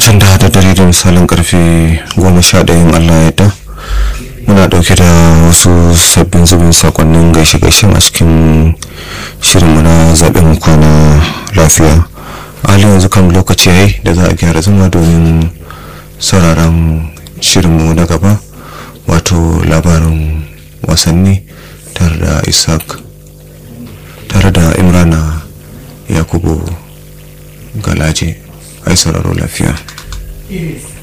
da da dare da misalin karfe goma sha ɗayan allah ya da muna ɗauke da wasu sabbin zubin sakonnin gaishe-gaishe a cikin shirinmu na zaɓen kwana lafiya a halin yanzu kan lokaci yayi da za a gyara zama domin sauraron shirinmu na gaba wato labarin wasanni tare da isaac tare da imrana yakubu galaje ai sauraro lafiya It is